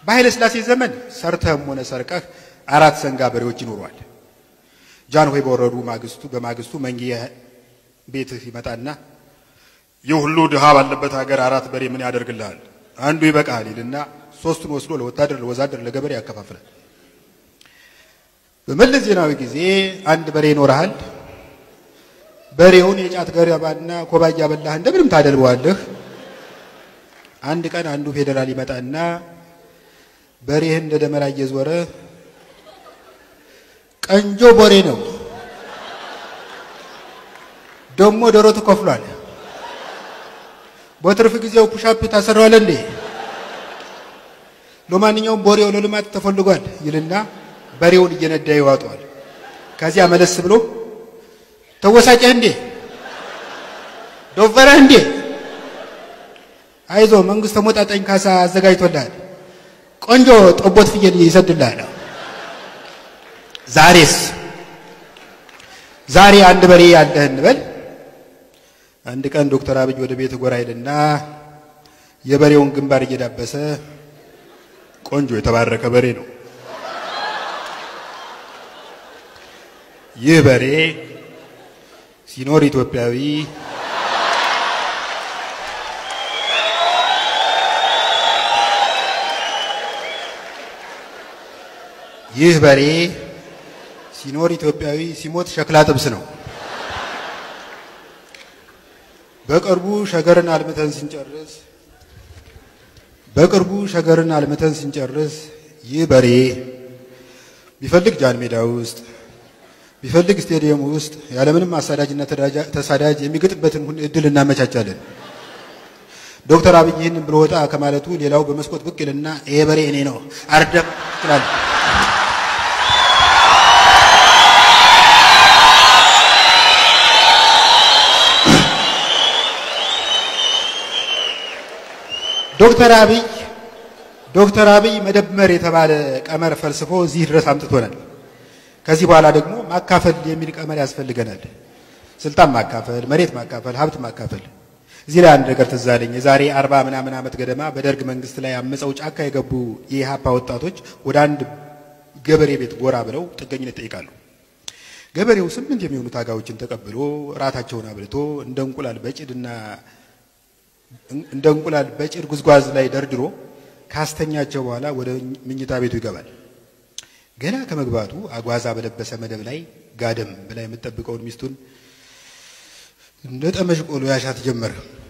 በኃይለ ሥላሴ ዘመን ሰርተህም ሆነ ሰርቀህ አራት ሰንጋ በሬዎች ይኖሯል። ጃንሆይ በወረዱ ማግስቱ በማግስቱ መንጌ ቤትህ ይመጣና ይህ ሁሉ ድሃ ባለበት ሀገር አራት በሬ ምን ያደርግልሃል? አንዱ ይበቃሃል ይልና ሶስቱን ወስዶ ለወታደር፣ ለወዛደር፣ ለገበሬ ያከፋፍላል። በመለስ ዜናዊ ጊዜ አንድ በሬ ይኖርሃል። በሬውን የጫት ገረባና ኮባ እያበላህ እንደምንም ታደልበዋለህ። አንድ ቀን አንዱ ፌዴራል ይመጣና በሬህን እንደ ደመራ እየዞረ ቀንጆ በሬ ነው ደሞ ዶሮ ተከፍሏል። በትርፍ ጊዜው ፑሻፕ ታሰራዋለህ እንዴ? ለማንኛውም በሬው ለልማት ተፈልጓል ይልና በሬውን እየነዳ ይዋጠዋል። ከዚያ መለስ ብሎ ተወሳጨህ እንዴ? ዶፈረህ እንዴ? አይዞ መንግስት ተሞጣጣኝ ካሳ አዘጋጅቶልሃል። ቆንጆ ጠቦት ፍየል ይሰድልሃል። ዛሬስ ዛሬ አንድ በሬ ያለህ እንበል። አንድ ቀን ዶክተር አብይ ወደ ቤት ጎራ ይልና የበሬውን ግንባር እየዳበሰ ቆንጆ የተባረከ በሬ ነው። ይህ በሬ ሲኖር ኢትዮጵያዊ ይህ በሬ ሲኖር ኢትዮጵያዊ ሲሞት ሸክላ ጥብስ ነው። በቅርቡ ሸገርን አልምተን ስንጨርስ በቅርቡ ሸገርን አልምተን ስንጨርስ ይህ በሬ ቢፈልግ ጃን ሜዳ ውስጥ ቢፈልግ ስቴዲየም ውስጥ ያለምንም አሳዳጅና ተሳዳጅ የሚገጥበትን እድል እናመቻቻለን። ዶክተር አብይ ይህንን ብሎ ወጣ ከማለቱ ሌላው በመስኮት ብቅ ይልና ይሄ በሬ እኔ ነው አርደም ይላል። ዶክተር አብይ ዶክተር አብይ መደመር የተባለ ቀመር ፈልስፎ እዚህ ድረስ አምጥቶናል። ከዚህ በኋላ ደግሞ ማካፈል የሚል ቀመር ያስፈልገናል። ስልጣን ማካፈል፣ መሬት ማካፈል፣ ሀብት ማካፈል። እዚህ ላይ አንድ ነገር ትዝ አለኝ። የዛሬ አርባ ምናምን ዓመት ገደማ በደርግ መንግስት ላይ አመፀው ጫካ የገቡ የኢህአፓ ወጣቶች ወደ አንድ ገበሬ ቤት ጎራ ብለው ጥገኝነት ይጠይቃሉ። ገበሬው ስምንት የሚሆኑ ታጋዮችን ተቀብሎ ራታቸውን አብልቶ እንደ እንቁላል በጭድና እንደ እንቁላል በጭድ ጉዝጓዝ ላይ ደርድሮ ካስተኛቸው በኋላ ወደ ምኝታ ቤቱ ይገባል። ገና ከመግባቱ አጓዛ በለበሰ መደብ ላይ ጋደም ብላ የምትጠብቀውን ሚስቱን እንደ ጠመሽ ቆሎ ያሻት ጀመረ።